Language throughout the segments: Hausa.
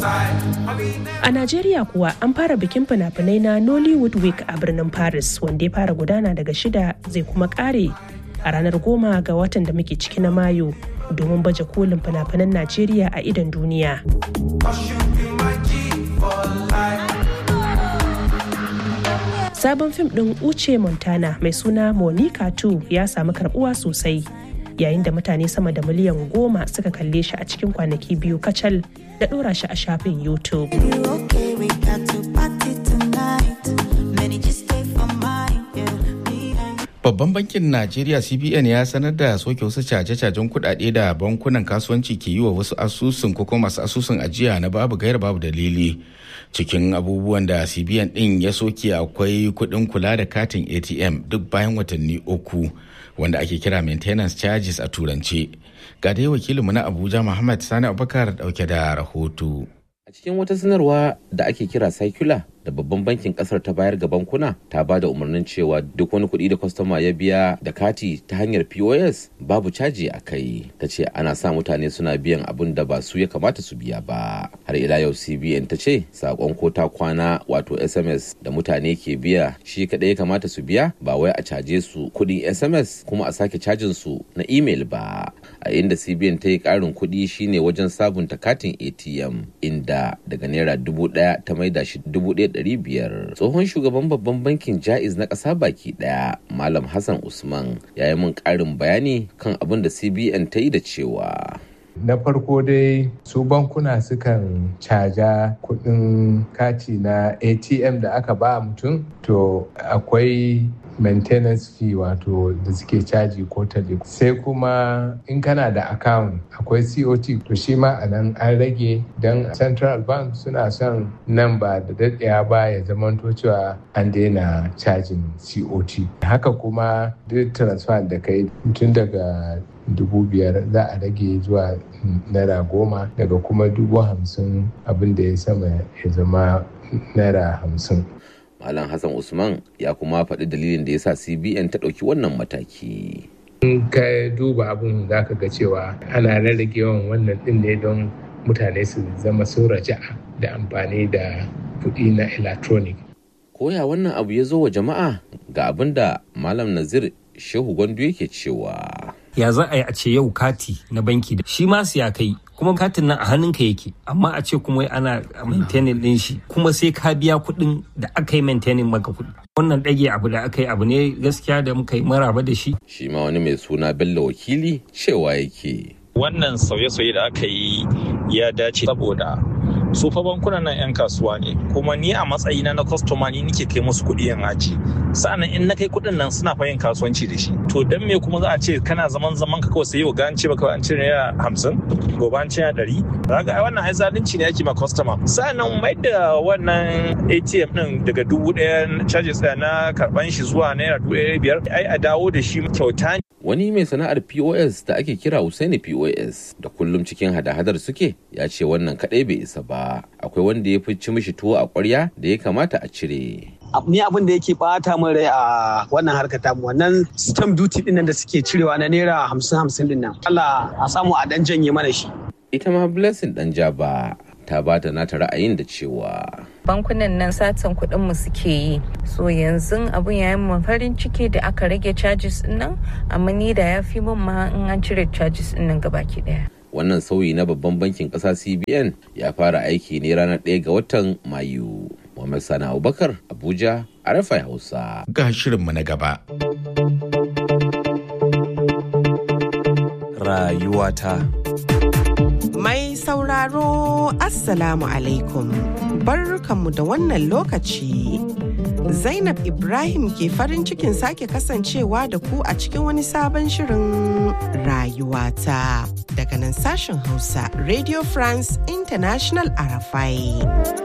A Najeriya kuwa an fara bikin fina-finai na Nollywood Week a birnin Paris wanda ya fara gudana daga shida zai kuma kare a ranar goma ga watan da muke ciki na Mayu domin baje kolin fina-finan Najeriya a idon duniya. Sabon fim ɗin Uche Montana mai suna Monica 2 ya samu karbuwa sosai yayin da mutane sama da miliyan goma suka kalle shi a cikin kwanaki biyu kacal da ɗora shi a shafin YouTube. Babban bankin Najeriya CBN ya sanar da soke wasu caje-cajen kuɗaɗe da bankunan kasuwanci ke yi wa wasu asusun ko kuma masu asusun ajiya na babu gaira babu dalili. Cikin abubuwan da CBN ɗin ya soke akwai kuɗin kula da katin ATM duk bayan watanni uku wanda ake kira maintenance charges a turance. Ga dai wakilinmu na Abuja Muhammad Sani Abubakar dauke da rahoto. A cikin wata sanarwa da ake kira circular da babban bankin kasar ta bayar ga bankuna ta ba da umarnin cewa duk wani kuɗi da kwastama ya biya da kati ta hanyar POS babu caji a kai. Ta ce ana sa mutane suna biyan abin da ba su ya kamata su biya ba. Har ila yau CBN ta ce sakon ko ta kwana wato SMS da mutane ke biya shi kaɗai ya kamata su biya ba wai a caje su kuɗin SMS kuma a sake cajin su na email ba. A inda CBN ta yi ƙarin kuɗi shine wajen sabunta katin ATM inda daga naira dubu ɗaya ta maida shi dubu ɗaya ɗari biyar tsohon shugaban babban bankin jaiz na ƙasa baki ɗaya malam hassan usman ya yi min ƙarin bayani kan abin da cbn ta yi da cewa na farko dai su bankuna sukan caja kudin kati na atm da aka ba mutum to akwai maintenance fee wato da suke caji ko tale sai kuma in kana da account akwai cot to shi ma a nan an rage don central bank suna son nan ba da daɗaya ba ya zamanto cewa an daina cajin cot haka kuma duk transfer da kai tun daga dubu biyar za a rage zuwa naira goma daga kuma dubu hamsin abin da ya sama ya zama naira hamsin Malam Hassan Usman ya kuma faɗi dalilin da ya sa CBN ta ɗauki wannan mataki. In ka duba abin za ka ga cewa ana rarrage yawan wannan ɗin ne don mutane su zama sun raja'a da amfani da kuɗi na electronic. Koya wannan abu ya zo wa jama'a ga abin da Malam Nazir Shehu Gwandu yake cewa. Ya za a yi a ce yau kati na banki da shi ma ya kai kuma katin nan a hannunka yake amma a ce kuma ana maintaining din shi kuma sai ka biya kuɗin da aka yi maintaining maka kuɗi wannan ɗage abu da aka yi abu ne gaskiya da muka yi maraba da shi shi ma wani mai suna bello wakili cewa yake wannan sauye-sauye da aka yi ya dace saboda su fa bankunan nan 'yan kasuwa ne kuma ni a matsayina na kwastoma ni nike kai musu kuɗi yan aji sa'annan in na kai kuɗin nan suna fa yin kasuwanci da shi to dan me kuma za a ce kana zaman zaman ka kawai sai yau ga an ce baka an ce naira hamsin gobe an ce naira ɗari ga ai wannan ai zalunci ne ake ma kwastoma sa'annan mai da wannan atm din daga dubu ɗaya charges ɗaya na karɓan shi zuwa naira dubu ɗaya biyar ai a dawo da shi kyauta ne wani mai sana'ar pos da ake kira Usaini pos da kullum cikin hada-hadar suke ya ce wannan kadai bai isa ba akwai wanda ya fi ci mishi tuwo a kwarya da ya kamata a cire ni abin da yake bata min rai a wannan harkar tamu wannan stamp duty din da suke cirewa na naira hamsin hamsin din nan Allah a samu a dan janye mana shi ita ma blessing dan jaba ta bata nata ra'ayin da cewa bankunan nan satan kuɗin mu suke yi so yanzu abun ya yi farin ciki da aka rage charges din nan amma ni da ya fi min ma in an cire charges din nan gabaki daya wannan sauyi na babban bankin ƙasa cbn ya fara aiki ne ranar 1 ga watan mayu Muhammad Sani Abubakar Abuja a Rafai Hausa. Ga shirinmu na gaba. Rayuwata. Mai sauraro Assalamu alaikum. Barkanmu da wannan lokaci. Zainab Ibrahim ke farin cikin sake kasancewa da ku a cikin wani sabon shirin rayuwata. Daga nan sashen Hausa Radio France International Arafai.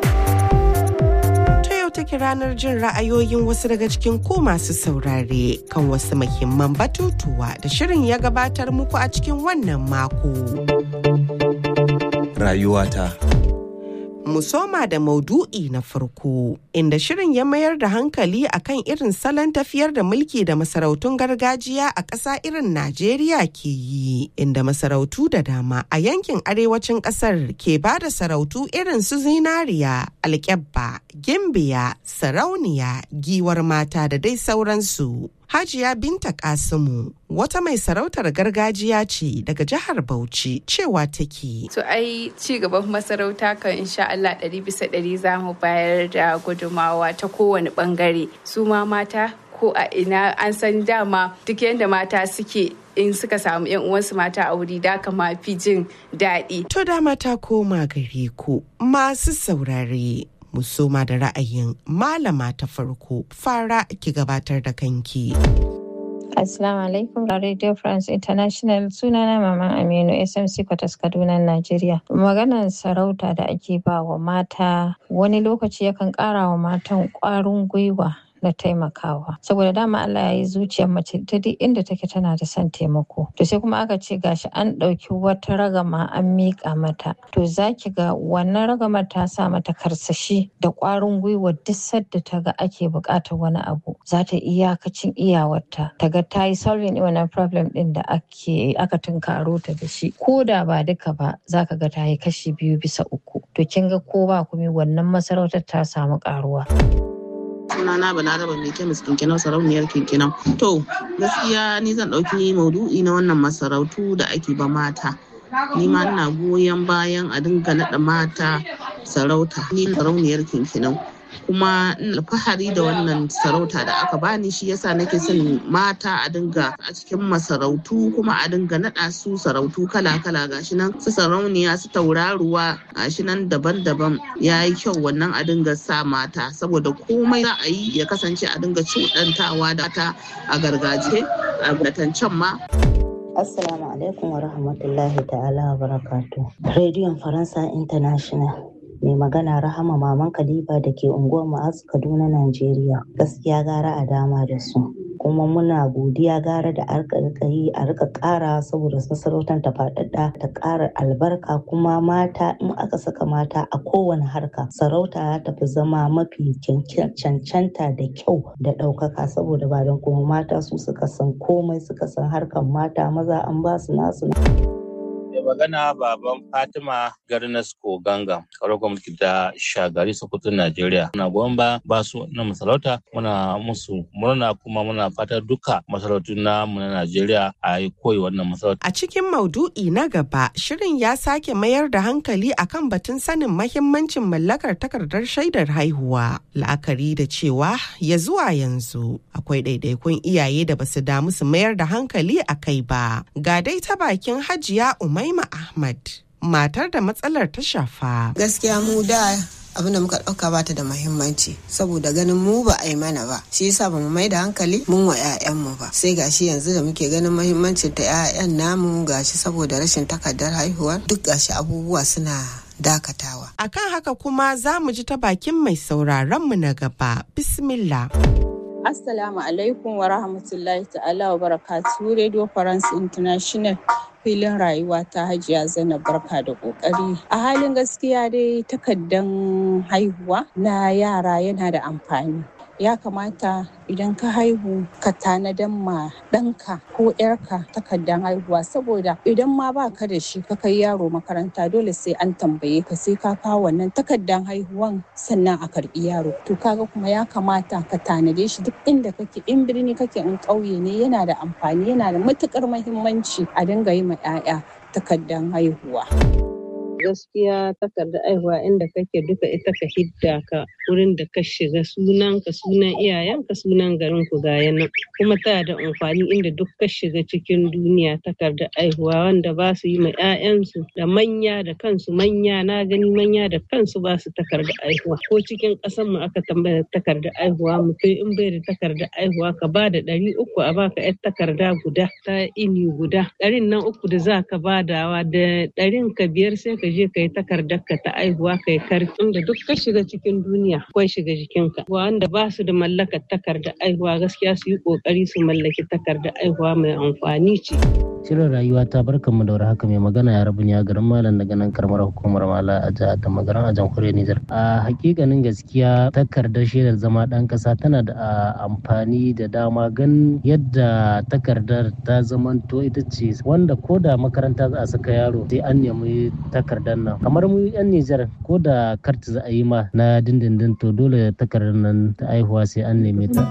take ranar jin ra'ayoyin wasu daga cikin ku masu saurare kan wasu muhimman batutuwa da shirin ya gabatar muku a cikin wannan mako. Rayuwata. mu soma da maudu'i na farko inda shirin ya mayar da hankali akan irin salon tafiyar da mulki da masarautun gargajiya a ƙasa irin Najeriya ke yi inda masarautu da dama a yankin arewacin ƙasar ke ba da sarautu irin su zinariya, alƙyabba, gimbiya, sarauniya, giwar mata da dai sauransu. Hajiya Binta Kasimu wata mai sarautar gargajiya ce daga jihar Bauchi cewa take. To ai ci gaban masarauta kan insha Allah ɗari bisa ɗari za mu bayar da gudumawa ta kowane ɓangare. Su ma mata ko a ina an san dama duk yadda mata suke in suka samu yan uwansu mata a wuri da kama fi jin daɗi. To dama ta koma gare ku masu saurare. musoma da ra'ayin malama ta farko fara ki gabatar da kanki. Assalamu alaikum Radio France International sunana Maman Aminu SMC Kwatas Kaduna Najeriya. Maganar sarauta da ake ba wa mata wani lokaci yakan ƙara wa matan ƙwarin gwiwa na taimakawa saboda dama Allah ya yi zuciyar mace ta duk inda take tana da son taimako to sai kuma aka ce gashi an ɗauki wata ragama an miƙa mata to zaki ga wannan ragamar ta sa mata karsashi da ƙwarin gwiwa duk sadda ta ga ake buƙatar wani abu za ta iyakacin iyawarta ta ga ta yi solving wannan problem ɗin da ake aka tunkaro ta da shi ko da ba duka ba za ka ga ta yi kashi biyu bisa uku to kin ga ko ba kuma wannan masarautar ta samu ƙaruwa. sunana balaraba mai kemis kinkinau sarauniyar kinkinau to gaskiya ni zan ɗauki maudu'i na wannan masarautu da ake ba mata ni ma ina goyon bayan a dinga naɗa mata sarauta ni sarauniyar kinkinau kuma alfahari da wannan sarauta da aka bani shi yasa nake son mata a dinga a cikin masarautu kuma a dinga naɗa su sarautu kala-kala gashi nan su sarauniya su tauraruwa gashi nan daban-daban ya yi kyau wannan a dinga sa mata saboda komai za a yi ya kasance a dinga cuɗantawa da ta a gargajiya a can ma Assalamu alaikum wa rahmatullahi ta'ala wa barakatu. Rediyon Faransa International. mai magana rahama maman kalifa da ke unguwar ma'azu kaduna najeriya gaskiya gara a dama da su kuma muna godiya gara da arka yi a rika kara saboda masarautar ta faɗaɗa ta ƙara albarka kuma mata in aka saka mata a kowane harka sarauta ta fi zama mafi cancanta da kyau da ɗaukaka saboda ba don kuma mata su suka san komai suka san harkan mata maza an ba su nasu mai magana baban fatima garnasko ganga kawar gwamnati da shagari sokoto najeriya muna goyon ba ba su na masarauta muna musu murna kuma muna fata duka masarautu na mu na najeriya a yi koyi wannan masarauta a cikin maudu'i na gaba shirin ya sake mayar da hankali akan batun sanin mahimmancin mallakar takardar shaidar haihuwa la'akari da cewa ya zuwa yanzu akwai ɗaiɗaikun iyaye da basu damu su mayar da hankali a kai ba ga dai ta bakin hajiya umar Umaima Ahmad, matar da matsalar ta shafa. Gaskiya mu da abin da muka ɗauka ba ta da mahimmanci saboda ganin mu ba a yi mana ba shi yasa ba mu mai da hankali mun wa 'ya'yanmu ba sai gashi yanzu da muke ganin mahimmancin ta 'ya'yan namu gashi saboda rashin takardar haihuwa duk gashi abubuwa suna dakatawa. Akan haka kuma za mu ji ta bakin mai sauraron mu na gaba. Bismillah. Assalamu alaikum wa rahmatullahi ta'ala wa barakatuhu Radio France International filin rayuwa ta hajiya zainab barka da kokari a halin gaskiya dai takardan haihuwa na yara yana da amfani ya kamata idan ka haihu ka tanadan ma ɗanka ko ‘yarka takardan haihuwa saboda idan ma ba ka da shi ka kai yaro makaranta dole sai an tambaye ka sai ka kawo wannan takardan haihuwan sannan a karbi yaro to kaga kuma ya kamata ka tanade shi duk inda kake in birni kake in ƙauye ne yana da amfani yana da matukar mahimmanci a dinga yi ma 'ya'ya takardan haihuwa. gaskiya takardar aihuwa inda kake duka ita ka hidda ka wurin da ka shiga sunan ka sunan iyayen ka sunan garin ku ga nan kuma tana da amfani inda duk ka shiga cikin duniya takardar aihuwa wanda ba su yi ma 'ya'yansu da manya da kansu manya na gani manya da kansu ba su takardar aihuwa ko cikin ƙasar mu aka tambaya takardar aihuwa mutum in bai da takardar aihuwa ka ba da ɗari uku a baka 'yar takarda guda ta ini guda ɗarin nan uku da za ka badawa da ɗarin ka biyar sai ka je ka yi takardar ka ta aihuwa ka yi karfin da duk ka shiga cikin duniya akwai shiga jikinka wanda ba su da mallakar takardar aihuwa gaskiya su yi kokari su mallaki takardar aihuwa mai amfani ce. Shirin rayuwa ta barkan mu da haka mai magana ya rabu ya garin malam daga nan karamar hukumar mala a jihar da magaran a jamhuriyar Nijar. A hakikanin gaskiya takardar shaidar zama ɗan ƙasa tana da amfani da dama gan yadda takardar ta zamanto ita ce wanda ko da makaranta za a saka yaro sai an nemi takardar nan. Kamar mu 'yan Nijar ko da karti za a yi ma na dindindin to dole takardar nan ta aihuwa sai an neme ta.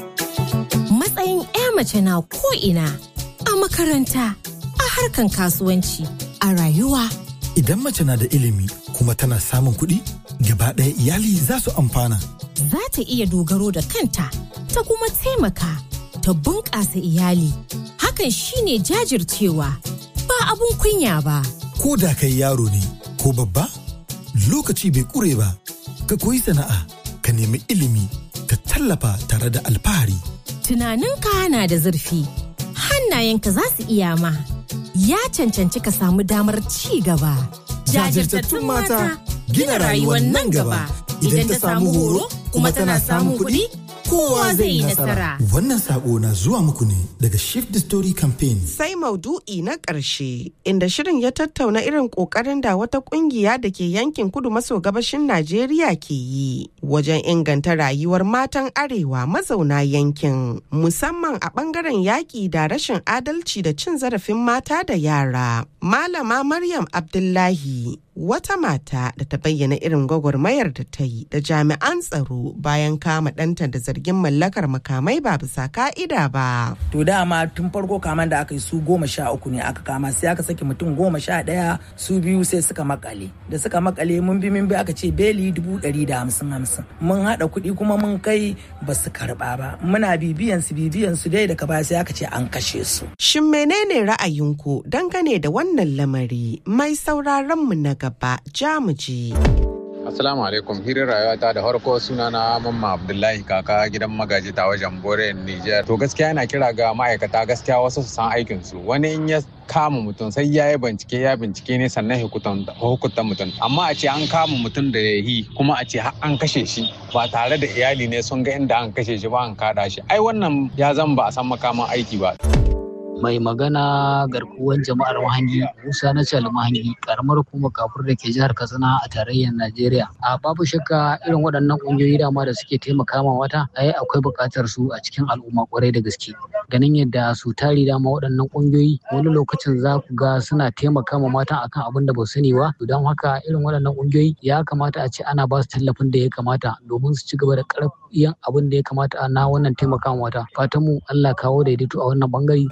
Matsayin 'ya mace na ko ina a makaranta, a harkan kasuwanci, a rayuwa. Idan mace na da ilimi kuma tana samun kuɗi, gaba ɗaya iyali za su amfana. Za ta iya dogaro da kanta, ta kuma taimaka, ta bunƙasa iyali. Hakan shine jajircewa, ba abun kunya ba. Ko da kai yaro ne, ko babba, lokaci bai ƙure ba, ka koyi sana'a, ka nemi ilimi, ka tallafa tare da alfahari. Tunaninka na da zurfi. hannayenka za su iya ma. Ya cancanci ka samu damar ci gaba. Jajirtattun mata gina rayuwar nan gaba. Idan ta samu horo kuma tana samun kuɗi, kowa zai yi nasara. Wannan sako na zuwa muku ne daga Shift the Story Campaign. Sai maudu'i na ƙarshe inda shirin ya tattauna irin ƙoƙarin da wata ƙungiya da ke yankin kudu maso gabashin Najeriya ke yi wajen inganta rayuwar matan arewa mazauna yankin musamman a ɓangaren yaƙi da rashin adalci da cin zarafin mata da yara. Malama Maryam Abdullahi wata mata da ta bayyana irin gwagwarmayar da ta yi da jami'an tsaro bayan kama ɗanta da zargin mallakar makamai ba bisa ka'ida ba. To dama tun farko kaman da aka yi su goma sha uku ne aka kama sai aka saki mutum goma sha ɗaya su biyu sai suka makale da suka makale mun bi mun bi aka ce beli dubu ɗari da hamsin hamsin mun haɗa kuɗi kuma mun kai ba su karɓa ba muna bibiyan su bibiyan su dai daga baya sai aka ce an kashe su. Shin menene ra'ayinku dangane da wannan lamari mai sauraron mu na gaba jamuji. Assalamu alaikum hirin rayuwata da harko suna na mamma Abdullahi kaka gidan magaji ta wajen Bore Niger. To gaskiya yana kira ga ma'aikata gaskiya wasu su san aikin su. Wani in ya kama mutum sai ya yi bincike ya bincike ne sannan hukunta mutum. Amma a ce an kama mutum da ya yi kuma a ce an kashe shi ba tare da iyali ne sun ga inda an kashe shi ba an kada shi. Ai wannan ya zan ba a san makaman aiki ba. mai magana garkuwan jama'ar mahangi musa na cal mahangi karamar hukumar kafur da ke jihar katsina a tarayyar najeriya a babu shakka irin waɗannan ƙungiyoyi dama da suke taimaka ma wata ai akwai buƙatar su a cikin al'umma kwarai da gaske ganin yadda su tari dama waɗannan ƙungiyoyi wani lokacin za ku ga suna taimaka ma mata akan abin da ba sani ba don haka irin waɗannan ƙungiyoyi ya kamata a ce ana ba su tallafin da ya kamata domin su ci gaba da ƙarfiyan abin da ya kamata na wannan taimaka ma wata fatan mu Allah kawo daidaito a wannan bangare.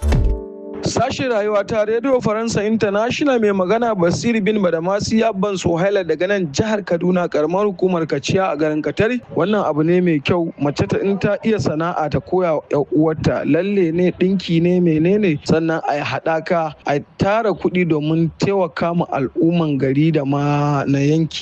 Sashen rayuwa ta Radio Faransa International mai magana Basir bin Badamasi Abban Sohaila daga nan jihar Kaduna karamar hukumar Kaciya a garin Katari. Wannan abu ne mai kyau mace ta in ta iya sana'a ta koya wa uwarta lalle ne dinki ne menene sannan a yi haɗaka a tara kuɗi domin taimaka ma al'umman gari da ma na yanki